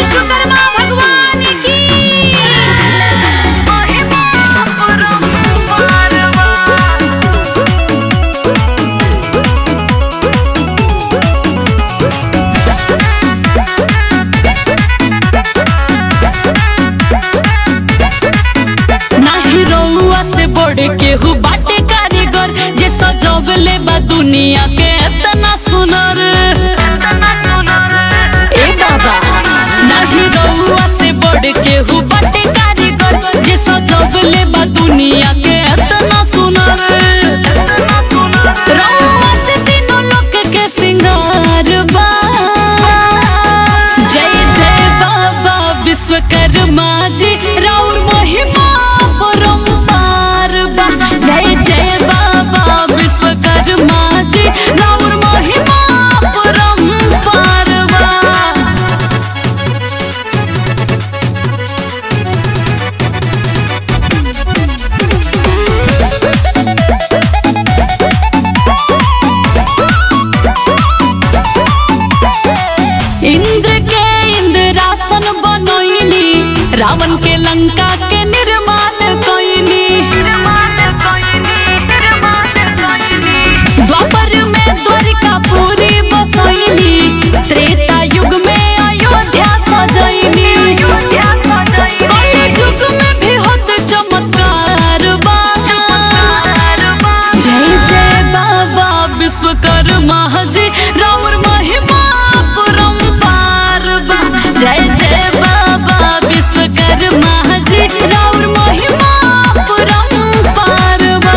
विश्वकर्मा भगवान की नाही रउआ से बढ़ केहू बाटे कारीगर जे सजवले बा दुनिया के एतना सुनर ए बाबा नाही रउआ से बढ़ केहू बाटे कारीगर जे सजवले बा दुनिया के एतना सुनर रउआ से तीनों लोक के सिंगार बा जय जय बाबा विश्वकर्मा जी राउर महिमा परम्पार बा जय जय बाबा विश्वकर्मा जी राउर महिमा परम्पार बा इंद्र के इंद्रासन बनैली रावण के लंका के निर्माण कैली द्वापर में द्वारिका पूरी बसैली त्रेता युग में अयोध्या सजैली कलि युग में भी होत चमत्कार बा जय जय बाबा विश्वकर्मा जी राउर महिमा परम्पार बा जय जय बाबा विश्वकर्मा जी राउर महिमा परम्पार बा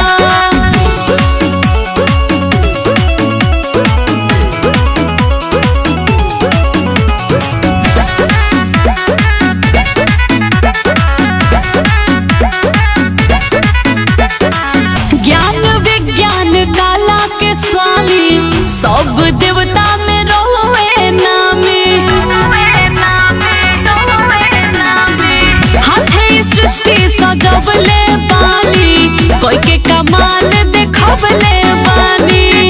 ज्ञान विज्ञान काला के स्वामी सब देवता में रोवे नामे हाथे सृष्टि सजवले बानी कोई के कमाल देखबले बानी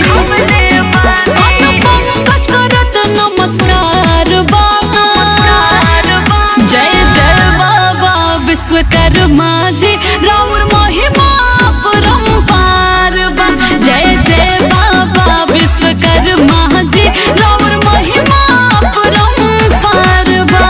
पंकज करत नमस्कार बाबा जय जय बाबा विश्वकर्मा जी राउर महिमा परम्पार बा जय जय बाबा विश्वकर्मा जी राउर महिमा परम्पार बा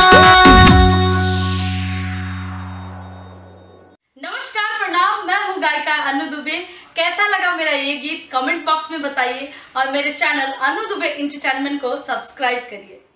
नमस्कार प्रणाम मैं हूँ गायिका अनु दुबे कैसा लगा मेरा ये गीत कमेंट बॉक्स में बताइए और मेरे चैनल अनु दुबे इंटरटेनमेंट को सब्सक्राइब करिए